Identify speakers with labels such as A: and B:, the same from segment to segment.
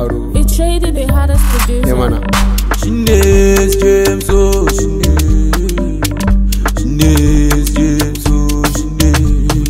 A: yaro
B: It traded the hardest
A: ne
B: producer.
A: mana
C: Shines James oh Shines Shines James oh Shines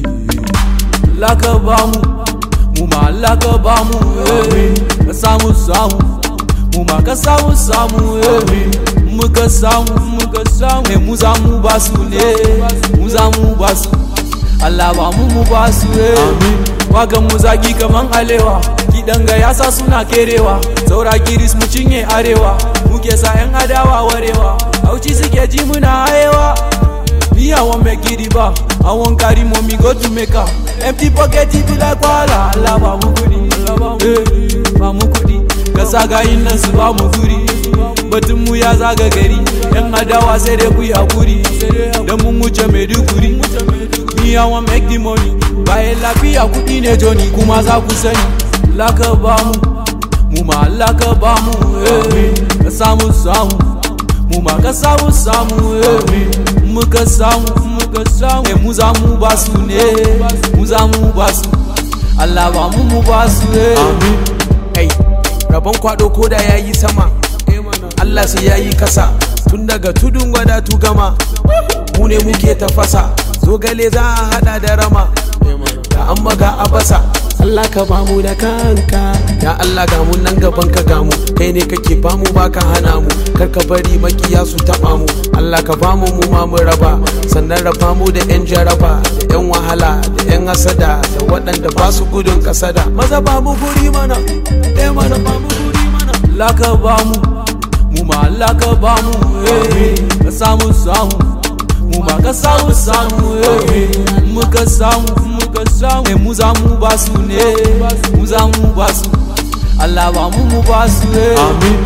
C: Laka bamu mu ma laka bamu eh ka samu samu mu ma ka samu samu eh muka samu muka samu eh mu za mu basu ne mu za mu basu Allah ba mu mu basu eh wagan mu zagi kaman alewa kidan ga yasa suna kerewa saura giris mu cinye arewa muke sa yan adawa warewa auci suke ji muna hayewa Me, I won't make it ba. I won't carry mommy go to Mecca. Empty pocket it be like wala. Allah ba mu kudi, eh, ba mu kudi. Ka saga yin nan su ba mu guri. Batun mu ya zaga gari. Yan adawa sai dai ku yi hakuri. Dan mun wuce Maiduguri. Me, I won't make the money. Bayan lafiya kudi ne Johnny kuma za ku sani. Laka ba mu, mu ma laka ba mu. eh. Ka samu samu. mu ma ka samu samu eh. muka samu muka samu eh, mu za mu ba su ne mu za mu ba su Allah ba mu mu ba su eh.
D: Hey, rabon kwado ko da yayi sama Allah sai yayi kasa tun daga tudun wada tu gama mu ne muke tafasa zogale za a hada da rama da an maga abasa Allah ka bamu da kanka ya Allah ga mu nan gaban ka gamu kai ne kake bamu baka hana mu kar ka bari makiya su taba mu Allah ka bamu mu ma mu raba sannan raba mu da yan jaraba da yan wahala da yan hasada da waɗanda ba su gudun kasada maza ba mu guri mana eh mana ba mu guri mana
C: laka ba mu mu ma laka ba mu eh. ka samu samu mu ma ka samu samu eh. muka samu muka samu eh, mu za mu ba su ne mu za mu ba su Allah ba mu mu ba su eh.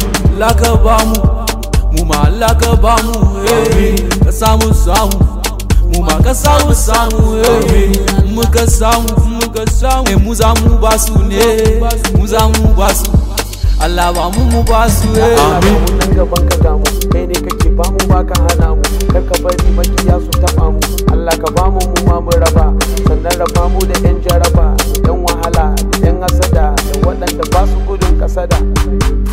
C: laka ba mu mu ma laka ba mu eh. ka samu samu mu ma ka samu samu eh. muka samu muka samu eh, mu za mu ba su ne mu za mu ba su Allah ba mu mu ba su eh.
D: Amin. Mu nan gaban ka gamu kai ne kake ba mu baka hana mu kar ka bari makiya su taba mu Allah ka ba mu mu ma mu raba sannan raba mu da yan jaraba da yan wahala da yan hasada da waɗanda ba su gudun kasada